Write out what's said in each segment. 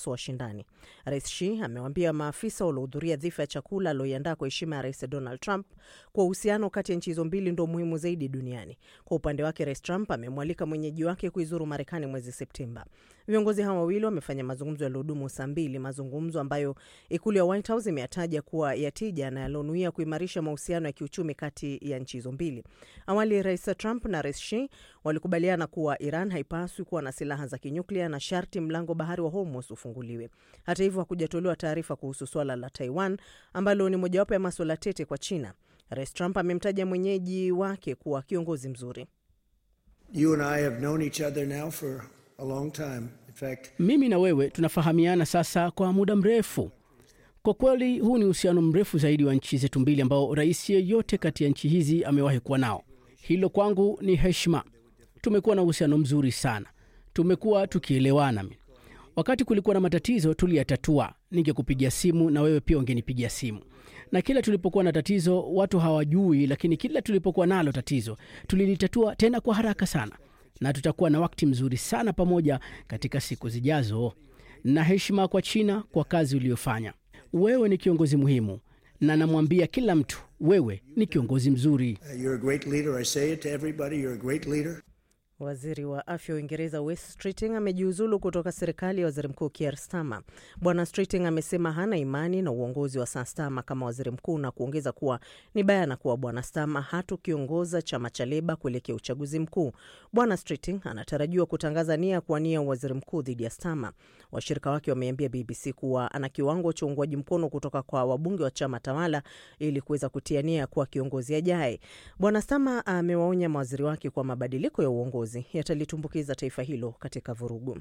haswa washindani. Rais Xi amewaambia maafisa waliohudhuria dhifa ya chakula alioiandaa kwa heshima ya Rais Donald Trump kwa uhusiano kati ya nchi hizo mbili ndo muhimu zaidi duniani. Kwa upande wake, Rais Trump amemwalika mwenyeji wake kuizuru Marekani mwezi Septemba. Viongozi hawa wawili wamefanya mazungumzo yaliyodumu saa mbili, mazungumzo ambayo ikulu ya White House imeyataja kuwa ya tija na yalionuia kuimarisha mahusiano ya kiuchumi kati ya nchi hizo mbili. Awali Rais Trump na Rais Xi walikubaliana kuwa Iran haipaswi kuwa na silaha za kinyuklia na sharti mlango bahari wa Hormuz ufunguliwe. Hata hivyo, hakujatolewa taarifa kuhusu swala la Taiwan ambalo ni mojawapo ya maswala tete kwa China. Rais Trump amemtaja mwenyeji wake kuwa kiongozi mzuri. You and I have known each other now for a long time. In fact, Mimi na wewe tunafahamiana sasa kwa muda mrefu. Kwa kweli, huu ni uhusiano mrefu zaidi wa nchi zetu mbili ambao rais yeyote kati ya nchi hizi amewahi kuwa nao. Hilo kwangu ni heshima. Tumekuwa na uhusiano mzuri sana, tumekuwa tukielewana. Wakati kulikuwa na matatizo tuliyatatua, ningekupigia simu na wewe pia ungenipigia simu, na kila tulipokuwa na tatizo watu hawajui, lakini kila tulipokuwa nalo tatizo tulilitatua tena kwa haraka sana, na tutakuwa na wakati mzuri sana pamoja katika siku zijazo. Na heshima kwa China kwa kazi uliyofanya. Wewe ni kiongozi muhimu, na namwambia kila mtu, wewe ni kiongozi mzuri. uh, you're a great leader. I say it to everybody. You're a great leader. Waziri wa afya wa Uingereza Wes Streeting amejiuzulu kutoka serikali ya waziri mkuu Keir Starmer. Bwana Streeting amesema hana imani na uongozi wa Sir Starmer kama waziri mkuu na kuongeza kuwa ni bayana kuwa Bwana Starmer hatukiongoza chama cha Leba kuelekea uchaguzi mkuu. Bwana Streeting anatarajiwa kutangaza nia ya kuwania waziri mkuu dhidi ya Starmer. Washirika wake wameambia BBC kuwa ana kiwango cha uungwaji mkono kutoka kwa wabunge wa chama tawala ili kuweza kutia nia kuwa kiongozi ajaye. Bwana Starmer amewaonya mawaziri wake kwa mabadiliko ya uongozi yatalitumbukiza taifa hilo katika vurugu.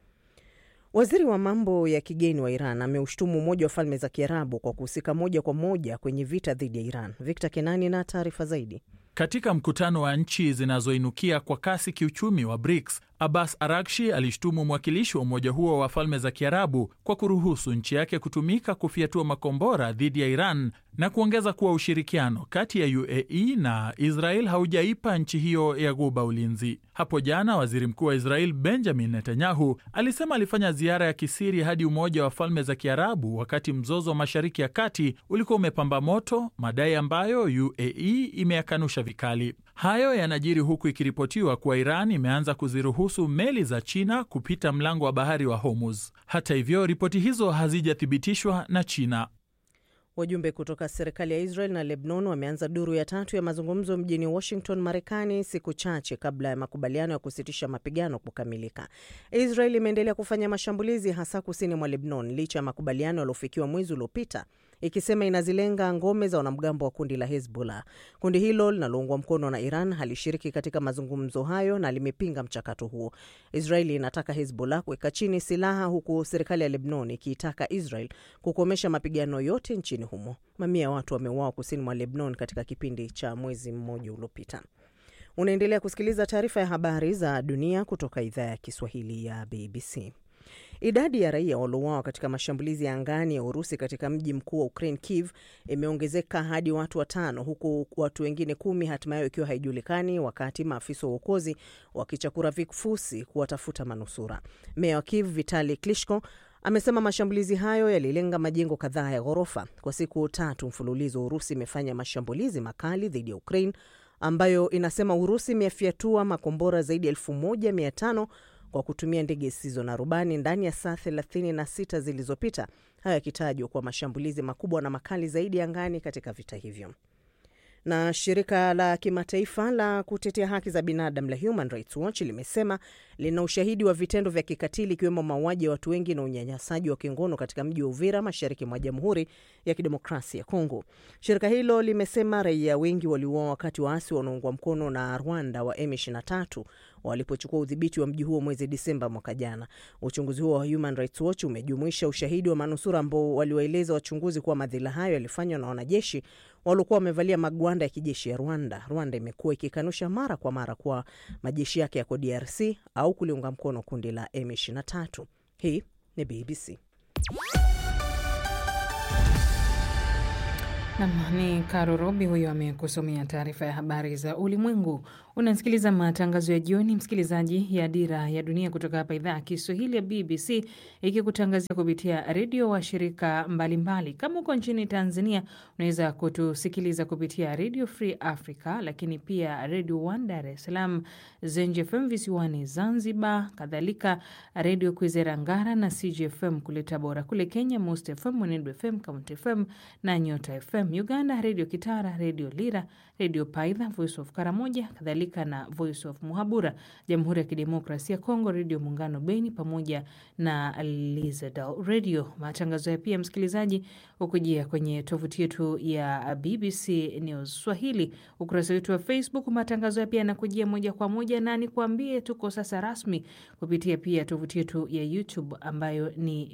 Waziri wa mambo ya kigeni wa Iran ameushtumu Umoja wa Falme za Kiarabu kwa kuhusika moja kwa moja kwenye vita dhidi ya Iran. Victor Kenani na taarifa zaidi. Katika mkutano wa nchi zinazoinukia kwa kasi kiuchumi wa BRICS, Abbas Arakshi alishtumu mwakilishi wa umoja huo wa falme za Kiarabu kwa kuruhusu nchi yake kutumika kufyatua makombora dhidi ya Iran na kuongeza kuwa ushirikiano kati ya UAE na Israel haujaipa nchi hiyo ya Ghuba ulinzi. Hapo jana, waziri mkuu wa Israel Benjamin Netanyahu alisema alifanya ziara ya kisiri hadi Umoja wa Falme za Kiarabu wakati mzozo wa Mashariki ya Kati ulikuwa umepamba moto, madai ambayo UAE imeyakanusha vikali. Hayo yanajiri huku ikiripotiwa kuwa Iran imeanza kuziruhusu meli za China kupita mlango wa bahari wa Hormuz. Hata hivyo, ripoti hizo hazijathibitishwa na China. Wajumbe kutoka serikali ya Israel na Lebanon wameanza duru ya tatu ya mazungumzo mjini Washington, Marekani, siku chache kabla ya makubaliano ya kusitisha mapigano kukamilika. Israel imeendelea kufanya mashambulizi hasa kusini mwa Lebanon licha ya makubaliano yaliyofikiwa mwezi uliopita, ikisema inazilenga ngome za wanamgambo wa kundi la Hezbollah. Kundi hilo linaloungwa mkono na Iran halishiriki katika mazungumzo hayo na limepinga mchakato huo. Israeli inataka Hezbollah kuweka chini silaha, huku serikali ya Lebanon ikiitaka Israel kukomesha mapigano yote nchini humo. Mamia ya watu wameuawa kusini mwa Lebanon katika kipindi cha mwezi mmoja uliopita. Unaendelea kusikiliza taarifa ya habari za dunia kutoka idhaa ya Kiswahili ya BBC. Idadi ya raia waliouawa katika mashambulizi ya angani ya Urusi katika mji mkuu wa Ukraine, Kiev, imeongezeka hadi watu watano, huku watu wengine kumi hatimaye ikiwa haijulikani, wakati maafisa wa uokozi wakichakura vifusi kuwatafuta manusura. Meya wa Kiev Vitali Klitschko amesema mashambulizi hayo yalilenga majengo kadhaa ya ghorofa. Kwa siku tatu mfululizo, Urusi imefanya mashambulizi makali dhidi ya Ukraine ambayo inasema Urusi imefyatua makombora zaidi ya elfu moja mia tano kwa kutumia ndege zisizo na rubani ndani ya saa 36 zilizopita, hayo yakitajwa kuwa mashambulizi makubwa na makali zaidi angani katika vita hivyo. Na shirika la kimataifa la kutetea haki za binadamu la Human Rights Watch limesema lina ushahidi wa vitendo vya kikatili ikiwemo mauaji ya watu wengi na unyanyasaji wa kingono katika mji wa Uvira, mashariki mwa Jamhuri ya Kidemokrasia ya Kongo. Shirika hilo limesema raia wengi waliuawa wakati waasi wanaoungwa mkono na Rwanda wa M23 walipochukua udhibiti wa mji huo mwezi Disemba mwaka jana. Uchunguzi huo wa Human Rights Watch umejumuisha ushahidi wa manusura ambao waliwaeleza wachunguzi kuwa madhila hayo yalifanywa na wanajeshi waliokuwa wamevalia magwanda ya kijeshi ya Rwanda. Rwanda imekuwa ikikanusha mara kwa mara kuwa majeshi yake yako DRC au kuliunga mkono kundi la M23. Hii ni BBC. Nam ni Karo Robi huyo amekusomea taarifa ya habari za ulimwengu. Unasikiliza matangazo ya jioni, msikilizaji, ya Dira ya Dunia kutoka hapa idhaa ya Kiswahili ya BBC ikikutangazia kupitia redio wa shirika mbalimbali. Kama uko nchini Tanzania, unaweza kutusikiliza kupitia Radio Free Africa, lakini pia Radio One Dar es Salaam, Zenj FM visiwani Zanzibar, kadhalika Radio Kwizera Ngara na CGFM kule Tabora. Kule Kenya, Most FM, Mwenedu FM, Count FM na Nyota FM. Uganda, Redio Kitara, Redio Lira, Redio Paidha, Voice of Karamoja, kadhalika na Voice of Muhabura. Jamhuri ya Kidemokrasia ya Kongo, Redio Muungano Beni pamoja na Lizadal Radio. Matangazo ya pia msikilizaji hukujia kwenye tovuti yetu ya BBC News Swahili, ukurasa wetu wa Facebook. Matangazo ya pia yanakujia moja kwa moja, na nikuambie tuko sasa rasmi kupitia pia tovuti yetu ya YouTube ambayo ni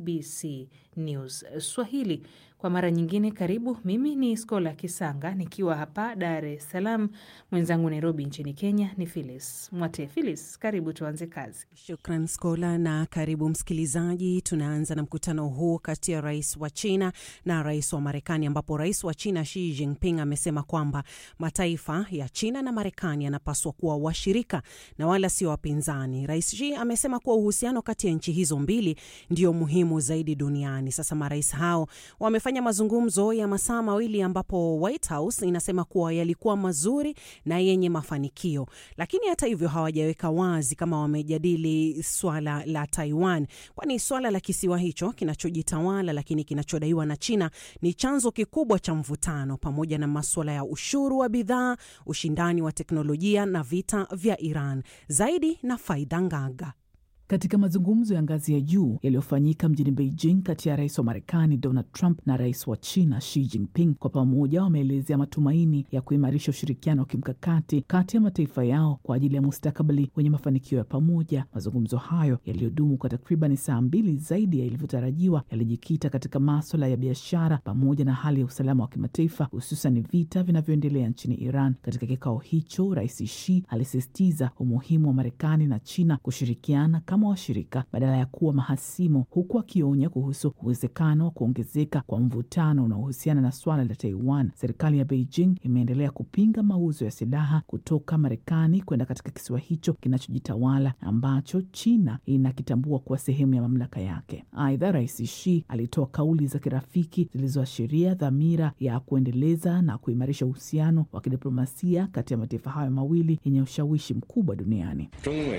BBC News Swahili. Kwa mara nyingine, karibu. Mimi ni Skola Kisanga nikiwa hapa Dar es Salaam, mwenzangu Nairobi nchini Kenya ni Philis Mwate. Philis, karibu tuanze kazi. Shukran Skola na karibu msikilizaji. Tunaanza na mkutano huu kati ya rais wa China na rais wa Marekani, ambapo rais wa China Xi Jinping amesema kwamba mataifa ya China na Marekani yanapaswa kuwa washirika na wala sio wapinzani. Rais Xi amesema kuwa uhusiano kati ya nchi hizo mbili ndio muhimu zaidi duniani. Sasa marais hao wamefanya mazungumzo ya masaa mawili ambapo White House inasema kuwa yalikuwa mazuri na yenye mafanikio, lakini hata hivyo hawajaweka wazi kama wamejadili swala la Taiwan, kwani swala la kisiwa hicho kinachojitawala lakini kinachodaiwa na China ni chanzo kikubwa cha mvutano, pamoja na maswala ya ushuru wa bidhaa, ushindani wa teknolojia na vita vya Iran. Zaidi na Faida Ngaga. Katika mazungumzo ya ngazi ya juu yaliyofanyika mjini Beijing kati ya rais wa Marekani Donald Trump na rais wa China Xi Jinping, kwa pamoja wameelezea matumaini ya kuimarisha ushirikiano wa kimkakati kati ya mataifa yao kwa ajili ya mustakabali wenye mafanikio ya pamoja. Mazungumzo hayo yaliyodumu kwa takriban saa mbili zaidi ya ilivyotarajiwa yalijikita katika maswala ya biashara pamoja na hali ya usalama wa kimataifa, hususan vita vinavyoendelea nchini Iran. Katika kikao hicho, rais Xi alisisitiza umuhimu wa Marekani na China kushirikiana kama washirika badala ya kuwa mahasimu, huku akionya kuhusu uwezekano wa kuongezeka kwa mvutano unaohusiana na swala la Taiwan. Serikali ya Beijing imeendelea kupinga mauzo ya silaha kutoka Marekani kwenda katika kisiwa hicho kinachojitawala ambacho China inakitambua kuwa sehemu ya mamlaka yake. Aidha, rais Xi alitoa kauli za kirafiki zilizoashiria dhamira ya kuendeleza na kuimarisha uhusiano wa kidiplomasia kati ya mataifa hayo mawili yenye ushawishi mkubwa duniani.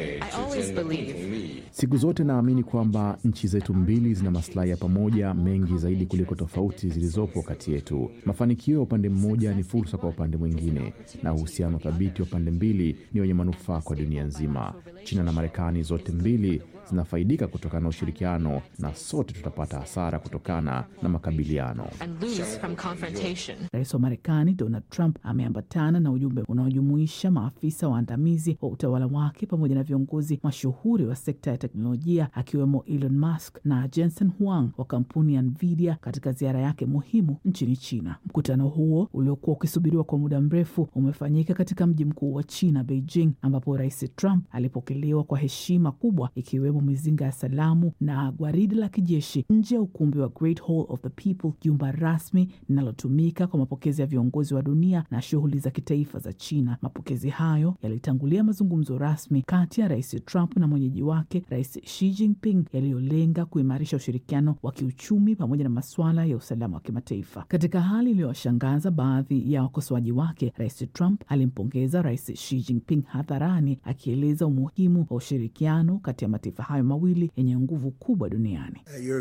Siku zote naamini kwamba nchi zetu mbili zina maslahi ya pamoja mengi zaidi kuliko tofauti zilizopo kati yetu. Mafanikio ya upande mmoja ni fursa kwa upande mwingine, na uhusiano thabiti wa pande mbili ni wenye manufaa kwa dunia nzima. China na Marekani zote mbili zinafaidika kutokana na ushirikiano, na sote tutapata hasara kutokana na makabiliano. Rais wa Marekani Donald Trump ameambatana na ujumbe unaojumuisha maafisa waandamizi wa utawala wake pamoja na viongozi mashuhuri wa sekta ya teknolojia akiwemo Elon Musk na Jensen Huang wa kampuni ya Nvidia katika ziara yake muhimu nchini China. Mkutano huo uliokuwa ukisubiriwa kwa muda mrefu umefanyika katika mji mkuu wa China, Beijing, ambapo Rais Trump alipokelewa kwa heshima kubwa ikiwemo mizinga ya salamu na gwaridi la kijeshi nje ya ukumbi wa Great Hall of the People, jumba rasmi linalotumika kwa mapokezi ya viongozi wa dunia na shughuli za kitaifa za China. Mapokezi hayo yalitangulia mazungumzo rasmi kati ya Rais Trump na mwenyeji wake Rais Xi Jinping yaliyolenga kuimarisha ushirikiano wa kiuchumi pamoja na masuala ya usalama wa kimataifa. Katika hali iliyowashangaza baadhi ya wakosoaji wake, Rais Trump alimpongeza Rais Xi Jinping hadharani, akieleza umuhimu wa ushirikiano kati ya mataifa hayo mawili yenye nguvu kubwa duniani.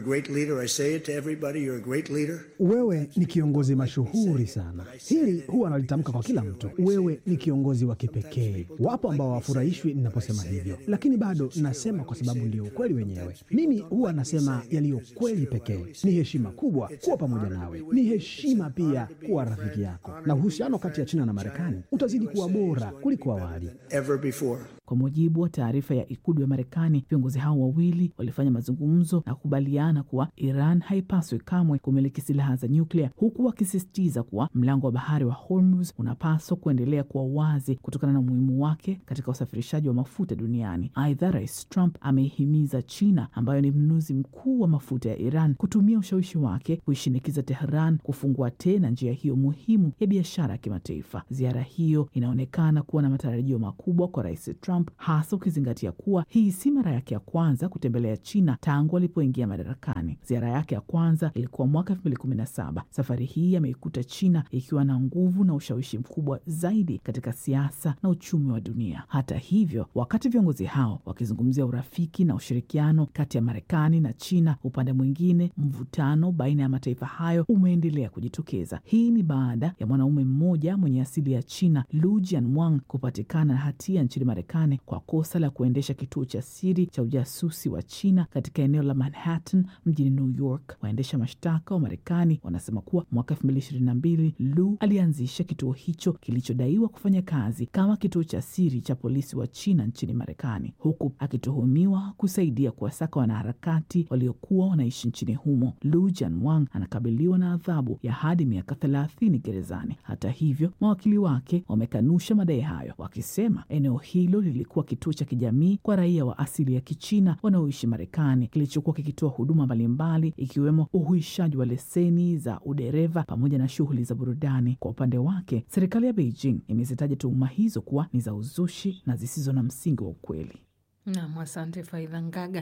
Wewe ni kiongozi mashuhuri sana. Hili huwa nalitamka kwa kila mtu. Wewe ni kiongozi wa kipekee. Wapo ambao hawafurahishwi ninaposema hivyo, lakini bado nasema kwa sababu ndio ukweli wenyewe. Mimi huwa nasema yaliyo kweli pekee. Ni heshima kubwa kuwa pamoja nawe, ni heshima pia kuwa rafiki yako, na uhusiano kati ya China na Marekani utazidi kuwa bora kuliko awali. Kwa mujibu wa taarifa ya ikulu ya Marekani, viongozi Viongozi hao wawili walifanya mazungumzo na kukubaliana kuwa Iran haipaswi kamwe kumiliki silaha za nyuklia, huku wakisisitiza kuwa mlango wa bahari wa Hormuz unapaswa kuendelea kuwa wazi kutokana na umuhimu wake katika usafirishaji wa mafuta duniani. Aidha, Rais Trump ameihimiza China ambayo ni mnunuzi mkuu wa mafuta ya Iran kutumia ushawishi wake kuishinikiza Tehran kufungua tena njia hiyo muhimu ya biashara ya kimataifa. Ziara hiyo inaonekana kuwa na matarajio makubwa kwa Rais Trump, hasa ukizingatia kuwa hii si mara yake ya kwanza kutembelea China tangu alipoingia madarakani. Ziara yake ya kwanza ilikuwa mwaka elfu mbili kumi na saba. Safari hii ameikuta China ikiwa na nguvu na ushawishi mkubwa zaidi katika siasa na uchumi wa dunia. Hata hivyo, wakati viongozi hao wakizungumzia urafiki na ushirikiano kati ya Marekani na China, upande mwingine mvutano baina ya mataifa hayo umeendelea kujitokeza. Hii ni baada ya mwanaume mmoja mwenye asili ya China, Lu Jianwang, kupatikana na hatia nchini Marekani kwa kosa la kuendesha kituo cha siri cha ujasusi wa China katika eneo la Manhattan mjini New York. Waendesha mashtaka wa Marekani wanasema kuwa mwaka elfu mbili ishirini na mbili Lu alianzisha kituo hicho kilichodaiwa kufanya kazi kama kituo cha siri cha polisi wa China nchini Marekani, huku akituhumiwa kusaidia kuwasaka wanaharakati waliokuwa wanaishi nchini humo. Lu Jianwang anakabiliwa na adhabu ya hadi miaka thelathini gerezani. Hata hivyo, mawakili wake wamekanusha madai hayo, wakisema eneo hilo lilikuwa kituo cha kijamii kwa raia wa asili ya Kichina wanaoishi Marekani, kilichokuwa kikitoa huduma mbalimbali ikiwemo uhuishaji wa leseni za udereva pamoja na shughuli za burudani. Kwa upande wake, serikali ya Beijing imezitaja tuhuma hizo kuwa ni za uzushi na zisizo na msingi wa ukweli. Nam, asante Faidha Ngaga.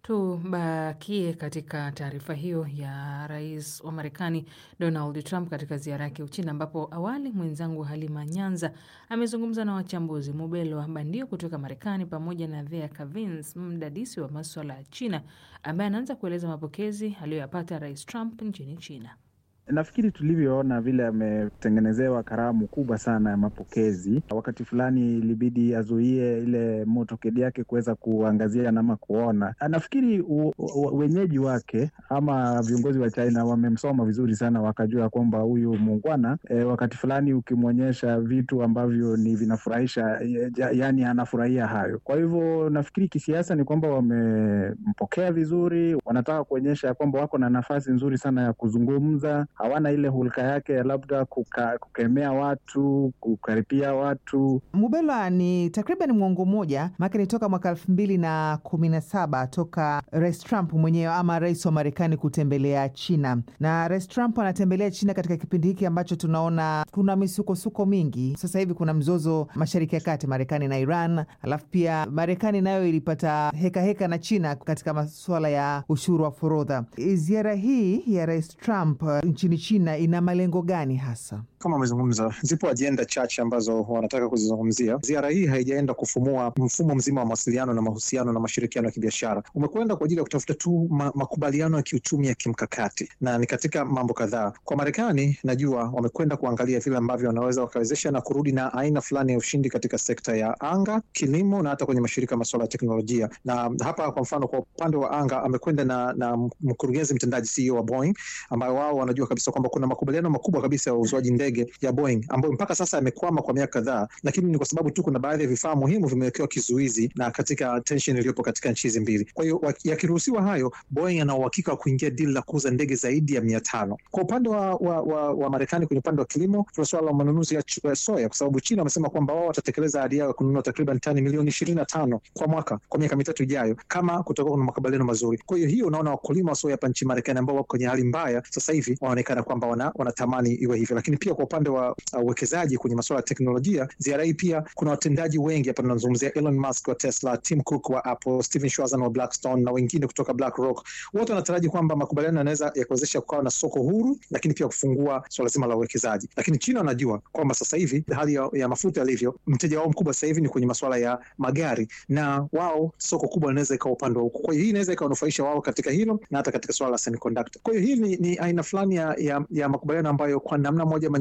Tubakie katika taarifa hiyo ya rais wa Marekani Donald Trump katika ziara yake Uchina, ambapo awali mwenzangu Halima Nyanza amezungumza na wachambuzi Mubelo Bandio kutoka Marekani pamoja na Thea Kavins, mdadisi wa maswala ya China, ambaye anaanza kueleza mapokezi aliyoyapata rais Trump nchini China. Nafikiri tulivyoona vile ametengenezewa karamu kubwa sana ya mapokezi. Wakati fulani ilibidi azuie ile motokedi yake kuweza kuangazia nama kuona. Nafikiri u, u, wenyeji wake ama viongozi wa China wamemsoma vizuri sana, wakajua kwamba huyu muungwana e, wakati fulani ukimwonyesha vitu ambavyo ni vinafurahisha, yaani anafurahia hayo. Kwa hivyo nafikiri kisiasa ni kwamba wamempokea vizuri, wanataka kuonyesha kwamba wako na nafasi nzuri sana ya kuzungumza hawana ile hulka yake ya labda kuka, kukemea watu kukaripia watu. Mubelwa, ni takriban mwongo mmoja maake ni toka mwaka elfu mbili na kumi na saba toka Rais Trump mwenyewe ama rais wa Marekani kutembelea China, na Rais Trump anatembelea China katika kipindi hiki ambacho tunaona kuna misukosuko mingi. Sasa hivi kuna mzozo Mashariki ya Kati, Marekani na Iran, alafu pia Marekani nayo ilipata hekaheka heka na China katika masuala ya ushuru wa forodha. Ziara hii ya Rais Trump nchini China ina malengo gani hasa? Kama amezungumza, zipo ajenda chache ambazo wanataka kuzizungumzia. Ziara hii haijaenda kufumua mfumo mzima wa mawasiliano na mahusiano na mashirikiano ya kibiashara, umekwenda kwa ajili ya kutafuta tu ma makubaliano ya kiuchumi ya kimkakati, na ni katika mambo kadhaa. Kwa Marekani, najua wamekwenda kuangalia vile ambavyo wanaweza wakawezesha na kurudi na aina fulani ya ushindi katika sekta ya anga, kilimo na hata kwenye mashirika masuala ya teknolojia. Na hapa kwa mfano, kwa upande wa anga amekwenda na, na mkurugenzi mtendaji CEO wa Boeing ambayo wao wanajua kabisa kwamba kuna makubaliano makubwa kabisa ya uuzwaji ndege ya Boeing ambayo mpaka sasa yamekwama kwa miaka kadhaa, lakini ni kwa sababu tu kuna baadhi ya vifaa muhimu vimewekewa kizuizi na katika tension iliyopo katika nchi hizi mbili. Kwa hiyo yakiruhusiwa hayo, Boeing ana uhakika wa kuingia dili la kuuza ndege zaidi ya mia tano. Kwa upande wa, wa, wa, wa Marekani kwenye upande wa kilimo, tuna suala la manunuzi ya soya, kwa sababu China wamesema kwamba wao watatekeleza ahadi yao ya kununua takriban tani milioni ishirini na tano kwa mwaka kwa miaka mitatu ijayo, kama kutakuwa kuna makubaliano mazuri. Kwa hiyo hiyo, unaona wakulima wa soya hapa nchini Marekani ambao wako kwenye hali mbaya sasa hivi wanaonekana kwamba wana, wanatamani iwe hivyo, lakini pia kwa upande wa uwekezaji uh, kwenye masuala ya teknolojia, ziara hii pia kuna watendaji wengi hapa, tunazungumzia Elon Musk wa Tesla, Tim Cook wa Apple, Steven Schwarzman wa Blackstone na wengine kutoka BlackRock. Wote wanataraji kwamba makubaliano yanaweza yakuwezesha kukawa na soko huru, lakini pia kufungua swala zima la uwekezaji. Lakini China wanajua kwamba sasa hivi hali ya, ya mafuta yalivyo, mteja wao mkubwa sasa hivi ni kwenye masuala ya magari, na wao soko kubwa linaweza ikawa upande wa huko. Kwa hiyo hii inaweza ikawanufaisha wao katika hilo na hata katika swala la semiconductor. Kwa hiyo hii ni, ni aina fulani ya, ya, ya makubaliano ambayo kwa namna moja ama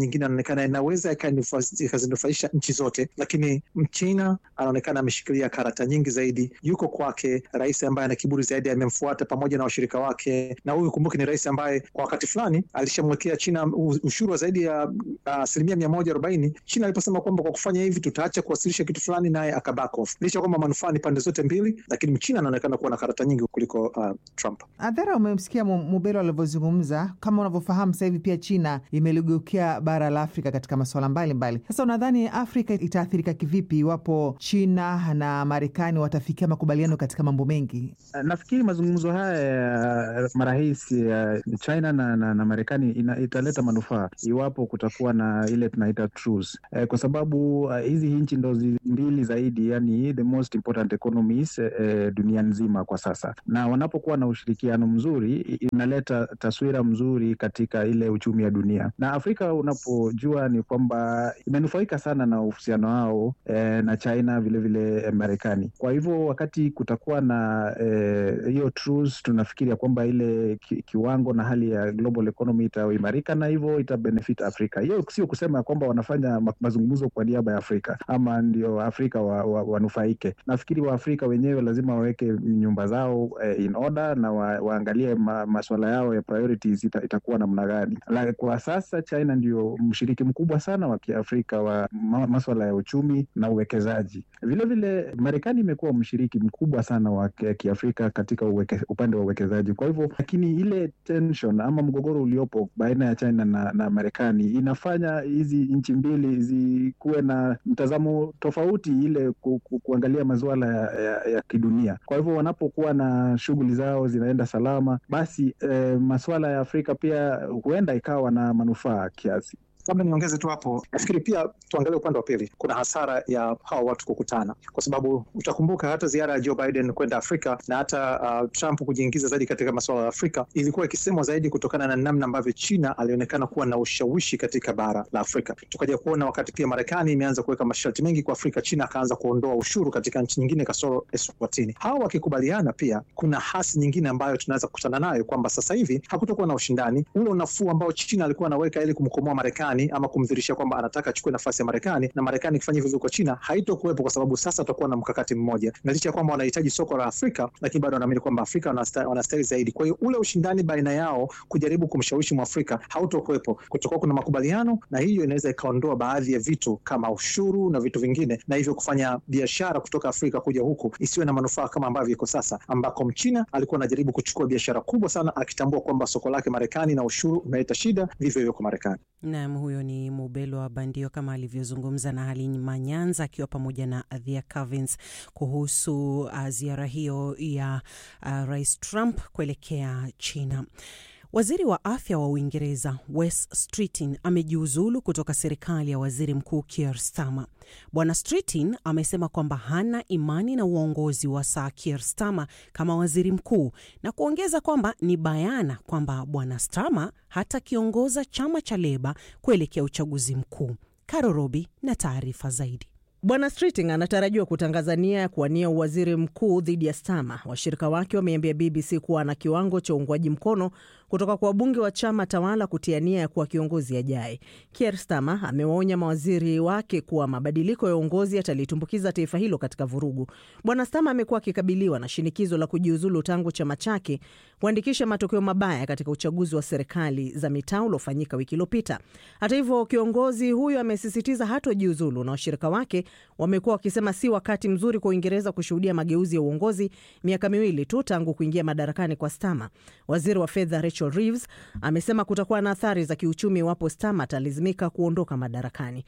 nyingine anaonekana inaweza ikazinufaisha nchi zote, lakini Mchina anaonekana ameshikilia karata nyingi zaidi. Yuko kwake rais ambaye ana kiburi zaidi, amemfuata pamoja na washirika wake, na huyu kumbuke, ni rais ambaye kwa wakati fulani alishamwekea China ushuru wa zaidi ya asilimia uh, mia moja arobaini China aliposema kwamba kwa kufanya hivi tutaacha kuwasilisha kitu fulani, naye aka back off, licha kwamba manufaa ni pande zote mbili, lakini Mchina anaonekana kuwa na karata nyingi kuliko uh, Trump. Adhara, umemsikia Mubelo alivyozungumza. Kama unavyofahamu sasa hivi pia China imeligeukia bara la Afrika katika masuala mbalimbali. Sasa unadhani Afrika itaathirika kivipi iwapo China na Marekani watafikia makubaliano katika mambo mengi? Nafikiri mazungumzo haya ya marais ya China na, na, na Marekani italeta manufaa iwapo kutakuwa na ile tunaita truce, eh, kwa sababu hizi uh, nchi ndo mbili zaidi, yani the most important economies eh, dunia nzima kwa sasa, na wanapokuwa na ushirikiano mzuri inaleta taswira mzuri katika ile uchumi wa dunia. Na Afrika unapojua ni kwamba imenufaika sana na uhusiano wao eh, na China vilevile vile Marekani. Kwa hivyo wakati kutakuwa na hiyo eh, truce, tunafikiria kwamba ile ki, kiwango na hali ya global economy itaimarika na hivyo itabenefit Afrika. Hiyo sio kusema kwamba wanafanya mazungumzo kwa niaba ya Afrika ama ndio Afrika wanufaike wa, wa nafikiri Waafrika wenyewe lazima waweke nyumba zao eh, in order na wa, waangalie ma, maswala yao ya priorities ita, itakuwa namna gani. Kwa sasa China ndio mshiriki mkubwa sana wa Kiafrika wa ma, maswala ya uchumi na uwekezaji. Vilevile Marekani imekuwa mshiriki mkubwa sana wa Kiafrika katika uweke, upande wa uwekezaji. Kwa hivyo, lakini ile tension ama mgogoro uliopo baina ya China na, na Marekani inafanya hizi nchi mbili zikuwe na mtazamo tofauti ile ku, ku, kuangalia masuala ya, ya, ya kidunia. Kwa hivyo wanapokuwa na shughuli zao zinaenda salama, basi eh, masuala ya Afrika pia huenda ikawa na manufaa kiasi. Labda niongeze tu hapo, nafikiri pia tuangalie upande wa pili. Kuna hasara ya hawa watu kukutana, kwa sababu utakumbuka hata ziara ya Joe Biden kwenda Afrika na hata uh, Trump kujiingiza zaidi katika masuala ya Afrika ilikuwa ikisemwa zaidi kutokana na namna ambavyo China alionekana kuwa na ushawishi katika bara la Afrika. Tukaja kuona wakati pia Marekani imeanza kuweka masharti mengi kwa Afrika, China akaanza kuondoa ushuru katika nchi nyingine kasoro Eswatini. Hawa wakikubaliana, pia kuna hasi nyingine ambayo tunaweza kukutana nayo kwamba sasa hivi hakutokuwa na ushindani ule unafuu ambao China alikuwa anaweka ili kumkomoa Marekani ama kumdhirisha kwamba anataka achukue nafasi ya Marekani na Marekani ikifanya hivyo kwa China haitokuwepo, kwa sababu sasa tutakuwa na mkakati mmoja, na licha ya kwamba wanahitaji soko la Afrika, lakini bado wanaamini kwamba Afrika wanastahili zaidi. Kwa hiyo ule ushindani baina yao kujaribu kumshawishi Mwafrika hautokuwepo, kutakuwa kuna makubaliano, na hiyo inaweza ikaondoa baadhi ya vitu kama ushuru na vitu vingine, na hivyo kufanya biashara kutoka Afrika kuja huku isiwe na manufaa kama ambavyo iko sasa, ambako Mchina alikuwa anajaribu kuchukua biashara kubwa sana, akitambua kwamba soko lake Marekani na ushuru umeleta shida, vivyo hivyo kwa Marekani. Naam, huyo ni Mubelo wa Bandio kama alivyozungumza na Halima Nyanza akiwa pamoja na Adhia Cavins kuhusu uh, ziara hiyo ya uh, Rais Trump kuelekea China. Waziri wa afya wa Uingereza Wes Streeting amejiuzulu kutoka serikali ya waziri mkuu Keir Starmer. Bwana Streeting amesema kwamba hana imani na uongozi wa Sir Keir Starmer kama waziri mkuu na kuongeza kwamba ni bayana kwamba Bwana Starmer hatakiongoza chama cha Leba kuelekea uchaguzi mkuu. Karo Robi na taarifa zaidi. Bwana Streeting anatarajiwa kutangaza nia ya kuwania uwaziri mkuu dhidi ya Starmer. Washirika wake wameambia BBC kuwa na kiwango cha uungwaji mkono kutoka kwa wabunge wa chama tawala kutia nia ya kuwa kiongozi ajaye. Keir Starmer amewaonya mawaziri wake kuwa mabadiliko ya uongozi yatalitumbukiza taifa hilo katika vurugu. Bwana Starmer amekuwa akikabiliwa na shinikizo la kujiuzulu tangu chama chake kuandikisha matokeo mabaya katika uchaguzi wa serikali za mitaa uliofanyika wiki iliyopita. Hata hivyo, kiongozi huyo amesisitiza hatojiuzulu na washirika wake wamekuwa wakisema si wakati mzuri kwa Uingereza kushuhudia mageuzi ya uongozi miaka miwili tu tangu kuingia madarakani kwa Starmer. Waziri wa fedha Rachel Reeves amesema kutakuwa na athari za kiuchumi iwapo Starmer atalazimika kuondoka madarakani.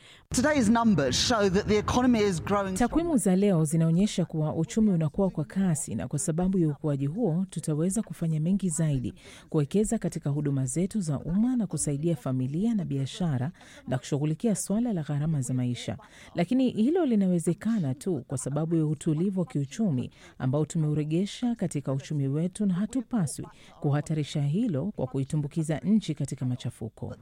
Takwimu za leo zinaonyesha kuwa uchumi unakuwa kwa kasi, na kwa sababu ya ukuaji huo tutaweza kufanya mengi zaidi, kuwekeza katika huduma zetu za umma na kusaidia familia na biashara na kushughulikia swala la gharama za maisha, lakini hilo Hilo linawezekana tu kwa sababu ya utulivu wa kiuchumi ambao tumeuregesha katika uchumi wetu, na hatupaswi kuhatarisha hilo kwa kuitumbukiza nchi katika machafuko.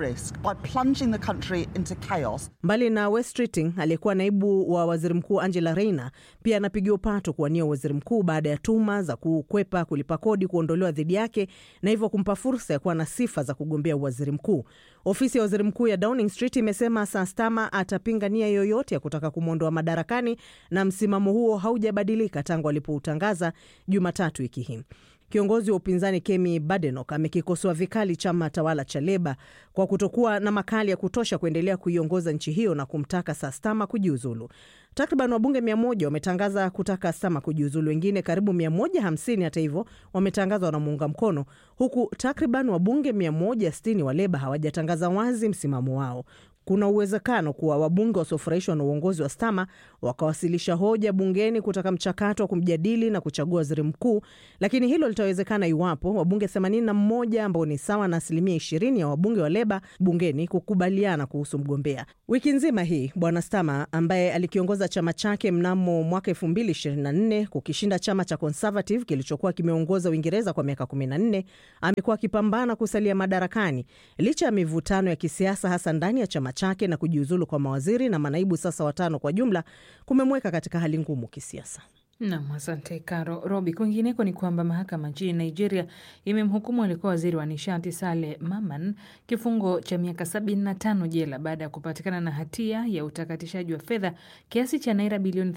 Mbali na West Keating, aliyekuwa naibu wa waziri mkuu Angela Rayner pia anapigiwa upato kuwania waziri mkuu baada ya tuma za kukwepa kulipa kodi kuondolewa dhidi yake na hivyo kumpa fursa ya kuwa na sifa za kugombea waziri mkuu. Ofisi ya waziri mkuu ya Downing Street imesema Sir Starmer atapinga nia yoyote ya kutaka kumwondoa madarakani, na msimamo huo haujabadilika tangu alipoutangaza Jumatatu wiki hii. Kiongozi wa upinzani Kemi Badenoch amekikosoa vikali chama tawala cha Leba kwa kutokuwa na makali ya kutosha kuendelea kuiongoza nchi hiyo na kumtaka Sir Starmer kujiuzulu. Takriban wabunge mia moja wametangaza kutaka Starmer kujiuzulu. Wengine karibu mia moja hamsini hata hivyo wametangaza wanamuunga mkono, huku takriban wabunge mia moja sitini wa Leba hawajatangaza wazi msimamo wao. Kuna uwezekano kuwa wabunge wasiofurahishwa na uongozi wa Stama wakawasilisha hoja bungeni kutaka mchakato wa kumjadili na kuchagua waziri mkuu, lakini hilo litawezekana iwapo wabunge 81 ambao ni sawa na asilimia 20 ya wabunge wa Leba bungeni kukubaliana kuhusu mgombea. Wiki nzima hii Bwana Stama ambaye alikiongoza chama chake mnamo mwaka 2024 kukishinda chama cha Conservative kilichokuwa kimeongoza Uingereza kwa miaka 14 amekuwa akipambana kusalia madarakani licha ya mivutano ya kisiasa hasa ndani ya chama chake na kujiuzulu kwa mawaziri na manaibu sasa watano kwa jumla kumemweka katika hali ngumu kisiasa. Nam, asante Karo Robi. Kwingineko ni kwamba mahakama nchini Nigeria imemhukumu alikuwa waziri wa nishati Sale Maman kifungo cha miaka 75 jela baada ya kupatikana na hatia ya utakatishaji wa fedha kiasi cha naira bilioni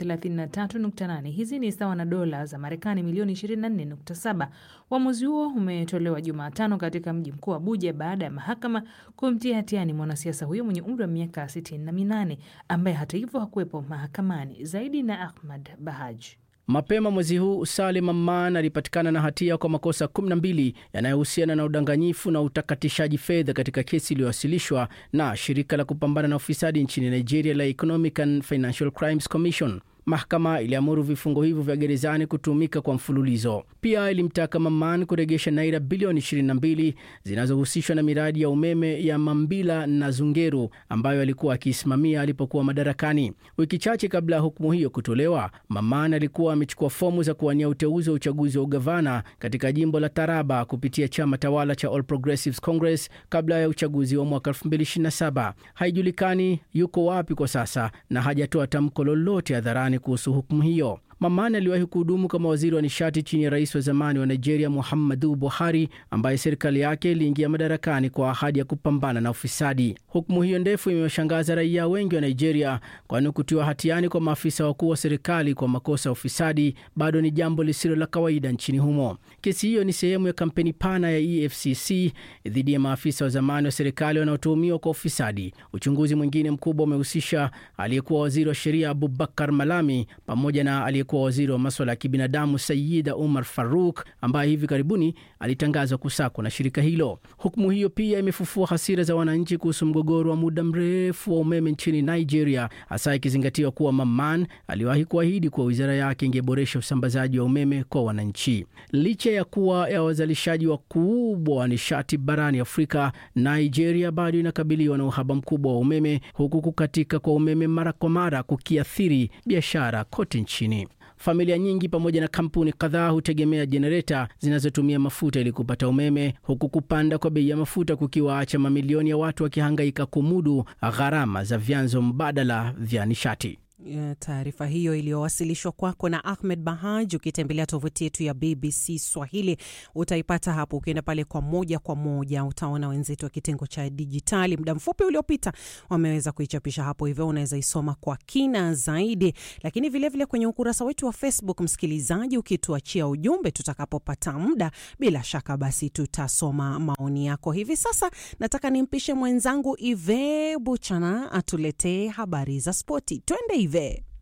33.8. Hizi ni sawa na dola za Marekani milioni 24.7. Uamuzi huo umetolewa Jumatano katika mji mkuu Abuja baada ya mahakama kumtia hatiani mwanasiasa huyo mwenye umri wa miaka 68 ambaye hata hivyo hakuwepo mahakamani. Zaidi na Ahmad Bahaj. Mapema mwezi huu Salim Amman alipatikana na hatia kwa makosa 12 yanayohusiana na udanganyifu na utakatishaji fedha katika kesi iliyowasilishwa na shirika la kupambana na ufisadi nchini Nigeria la Economic and Financial Crimes Commission. Mahakama iliamuru vifungo hivyo vya gerezani kutumika kwa mfululizo. Pia ilimtaka Maman kuregesha naira bilioni 22 zinazohusishwa na miradi ya umeme ya Mambila na Zungeru ambayo alikuwa akiisimamia alipokuwa madarakani. Wiki chache kabla ya hukumu hiyo kutolewa, Maman alikuwa amechukua fomu za kuwania uteuzi wa uchaguzi wa ugavana katika jimbo la Taraba kupitia chama tawala cha All Progressives Congress kabla ya uchaguzi wa mwaka 2027. Haijulikani yuko wapi kwa sasa na hajatoa tamko lolote hadharani kuhusu hukumu hiyo. Mamani aliwahi kuhudumu kama waziri wa nishati chini ya rais wa zamani wa Nigeria Muhammadu Buhari, ambaye serikali yake iliingia madarakani kwa ahadi ya kupambana na ufisadi. Hukumu hiyo ndefu imewashangaza raia wengi wa Nigeria, kwani kutiwa hatiani kwa maafisa wakuu wa serikali kwa makosa ya ufisadi bado ni jambo lisilo la kawaida nchini humo. Kesi hiyo ni sehemu ya kampeni pana ya EFCC dhidi ya maafisa wa zamani wa serikali wanaotuhumiwa kwa ufisadi. Uchunguzi mwingine mkubwa umehusisha aliyekuwa waziri wa sheria Abubakar Malami pamoja na aliyekuwa waziri wa maswala ya kibinadamu Sayida Umar Faruk ambaye hivi karibuni alitangazwa kusakwa na shirika hilo. Hukumu hiyo pia imefufua hasira za wananchi kuhusu mgogoro wa muda mrefu wa umeme nchini Nigeria, hasa ikizingatiwa kuwa Maman aliwahi kuahidi kuwa wizara yake ingeboresha usambazaji wa umeme kwa wananchi. Licha ya kuwa ya wazalishaji wakubwa wa nishati barani Afrika, Nigeria bado inakabiliwa na uhaba mkubwa wa umeme, huku kukatika kwa umeme mara kwa mara kukiathiri biashara kote nchini. Familia nyingi pamoja na kampuni kadhaa hutegemea jenereta zinazotumia mafuta ili kupata umeme, huku kupanda kwa bei ya mafuta kukiwaacha mamilioni ya watu wakihangaika kumudu gharama za vyanzo mbadala vya nishati. Taarifa hiyo iliyowasilishwa kwako na Ahmed Bahaj. Ukitembelea tovuti yetu ya BBC Swahili utaipata hapo. Ukienda pale kwa moja kwa moja utaona wenzetu wa kitengo cha dijitali muda mfupi uliopita wameweza kuichapisha hapo, hivyo unaweza isoma kwa kina zaidi. Lakini vilevile vile kwenye ukurasa wetu wa Facebook, msikilizaji, ukituachia ujumbe tutakapopata muda, bila shaka basi tutasoma maoni yako. Hivi sasa nataka nimpishe mwenzangu Ive Buchana atuletee habari za spoti. Twende Ive.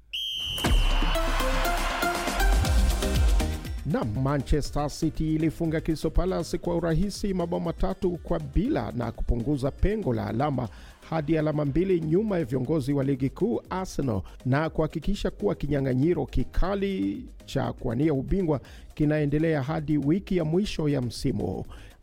Na Manchester City ilifunga Crystal Palace kwa urahisi mabao matatu kwa bila na kupunguza pengo la alama hadi alama mbili nyuma ya viongozi wa ligi kuu Arsenal na kuhakikisha kuwa kinyang'anyiro kikali cha kuwania ubingwa kinaendelea hadi wiki ya mwisho ya msimu.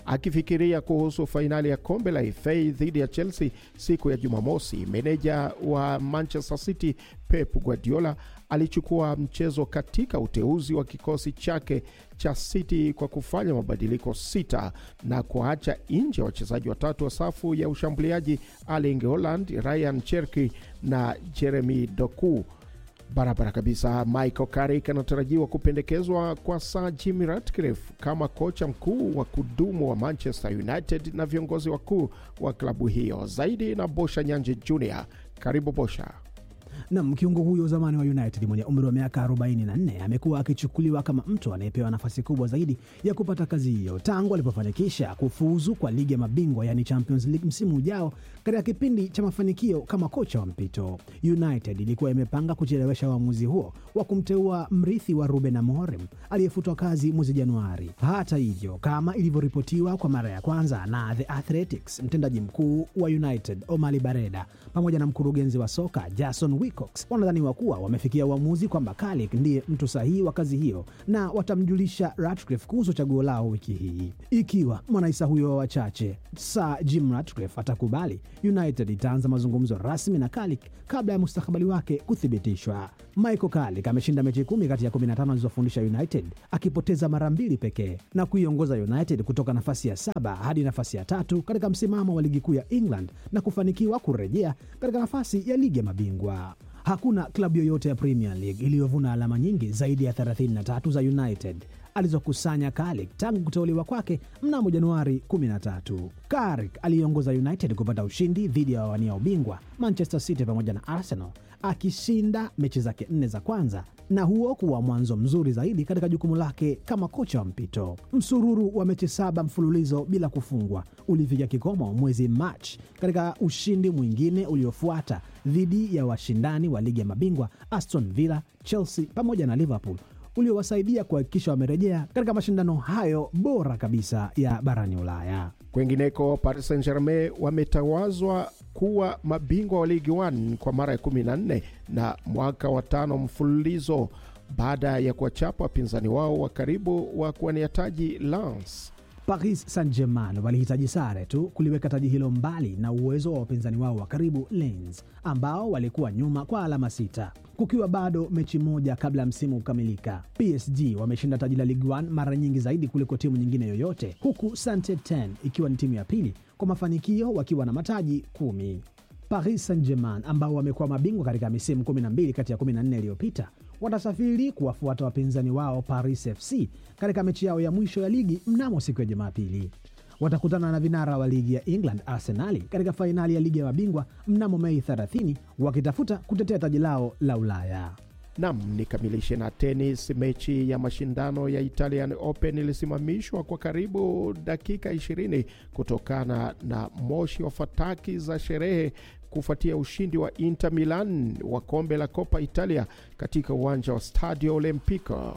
Akifikiria kuhusu fainali ya kombe la FA dhidi ya Chelsea siku ya Jumamosi, meneja wa Manchester City Pep Guardiola alichukua mchezo katika uteuzi wa kikosi chake cha City kwa kufanya mabadiliko sita na kuacha nje wachezaji watatu wa safu ya ushambuliaji Erling Haaland, Ryan Cherki na Jeremy Doku. Barabara kabisa. Michael Carrick anatarajiwa kupendekezwa kwa Sir Jim Ratcliffe kama kocha mkuu wa kudumu wa Manchester United na viongozi wakuu wa klabu hiyo. Zaidi na Bosha Nyanje Jr. Karibu Bosha. Nam, kiungo huyo zamani wa United mwenye umri wa miaka 44 amekuwa akichukuliwa kama mtu anayepewa nafasi kubwa zaidi ya kupata kazi hiyo tangu alipofanikisha kufuzu kwa ligi ya mabingwa yani Champions League msimu ujao katika kipindi cha mafanikio kama kocha wa mpito. United ilikuwa imepanga kuchelewesha uamuzi huo wa kumteua mrithi wa Ruben Amorim aliyefutwa kazi mwezi Januari. Hata hivyo, kama ilivyoripotiwa kwa mara ya kwanza na The Athletics, mtendaji mkuu wa United Omari Bareda pamoja na mkurugenzi wa soka Jason Wilcox wanadhaniwa kuwa wamefikia uamuzi kwamba Carrick ndiye mtu sahihi wa kazi hiyo na watamjulisha Ratcliffe kuhusu chaguo lao wiki hii. Ikiwa mwanaisa huyo wa wachache Sir Jim Ratcliffe atakubali, United itaanza mazungumzo rasmi na Carrick kabla ya mustakabali wake kuthibitishwa. Michael Carrick ameshinda mechi kumi kati ya 15 alizofundisha United akipoteza mara mbili pekee na kuiongoza United kutoka nafasi ya saba hadi nafasi ya tatu katika msimamo wa ligi kuu ya England na kufanikiwa kurejea katika nafasi ya ligi ya mabingwa. Hakuna klabu yoyote ya Premier League iliyovuna alama nyingi zaidi ya 33 za United alizokusanya Carrick tangu kuteuliwa kwake mnamo Januari 13. Carrick aliongoza United kupata ushindi dhidi ya wawania ubingwa Manchester City pamoja na Arsenal, akishinda mechi zake nne za kwanza na huo kuwa mwanzo mzuri zaidi katika jukumu lake kama kocha wa mpito. Msururu wa mechi saba mfululizo bila kufungwa ulifikia kikomo mwezi Machi katika ushindi mwingine uliofuata dhidi ya washindani wa ligi ya mabingwa Aston Villa, Chelsea pamoja na Liverpool uliowasaidia kuhakikisha wamerejea katika mashindano hayo bora kabisa ya barani Ulaya. Kwengineko, Paris Saint Germain wametawazwa kuwa mabingwa wa ligi 1 kwa mara ya 14 na mwaka wa tano mfululizo baada ya kuwachapa wapinzani wao wa karibu wa kuwania taji Lens. Paris Saint-Germain walihitaji sare tu kuliweka taji hilo mbali na uwezo wa wapinzani wao wa karibu Lens, ambao walikuwa nyuma kwa alama sita, kukiwa bado mechi moja kabla ya msimu kukamilika. PSG wameshinda taji la Ligue 1 mara nyingi zaidi kuliko timu nyingine yoyote, huku Saint-Etienne ikiwa ni timu ya pili kwa mafanikio wakiwa na mataji kumi. Paris Saint-Germain ambao wamekuwa mabingwa katika misimu 12 kati ya 14 iliyopita watasafiri kuwafuata wapinzani wao Paris FC katika mechi yao ya mwisho ya ligi mnamo siku ya Jumapili. Watakutana na vinara wa ligi ya England Arsenali katika fainali ya ligi ya mabingwa mnamo Mei 30 wakitafuta kutetea taji lao la Ulaya. Nam, nikamilishe na tenis. Mechi ya mashindano ya Italian Open ilisimamishwa kwa karibu dakika 20 kutokana na moshi wa fataki za sherehe kufuatia ushindi wa Inter Milan wa kombe la Coppa Italia katika uwanja wa Stadio Olimpico.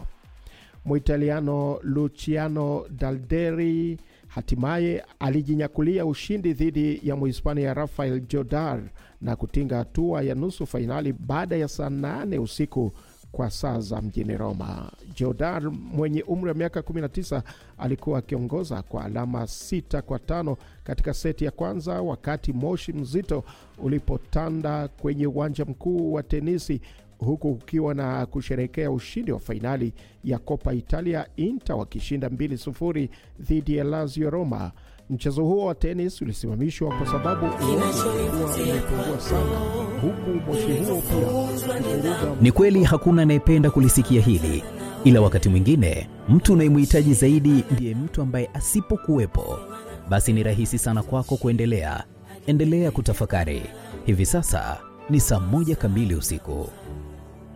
Muitaliano Luciano Dalderi hatimaye alijinyakulia ushindi dhidi ya Muhispania Rafael Jodar na kutinga hatua ya nusu fainali baada ya saa nane usiku kwa saa za mjini Roma. Jodar mwenye umri wa miaka 19 alikuwa akiongoza kwa alama sita kwa tano katika seti ya kwanza, wakati moshi mzito ulipotanda kwenye uwanja mkuu wa tenisi, huku kukiwa na kusherekea ushindi wa fainali ya Coppa Italia, Inter wakishinda 2-0 dhidi ya Lazio Roma. Mchezo huo wa tenis ulisimamishwa kwa sababu uoto ulikuwa umepungua sana, huku moshi huo pia ukivuruga Ni kweli hakuna anayependa kulisikia hili, ila wakati mwingine mtu unayemhitaji zaidi ndiye mtu ambaye asipokuwepo, basi ni rahisi sana kwako kuendelea. Endelea kutafakari. Hivi sasa ni saa moja kamili usiku.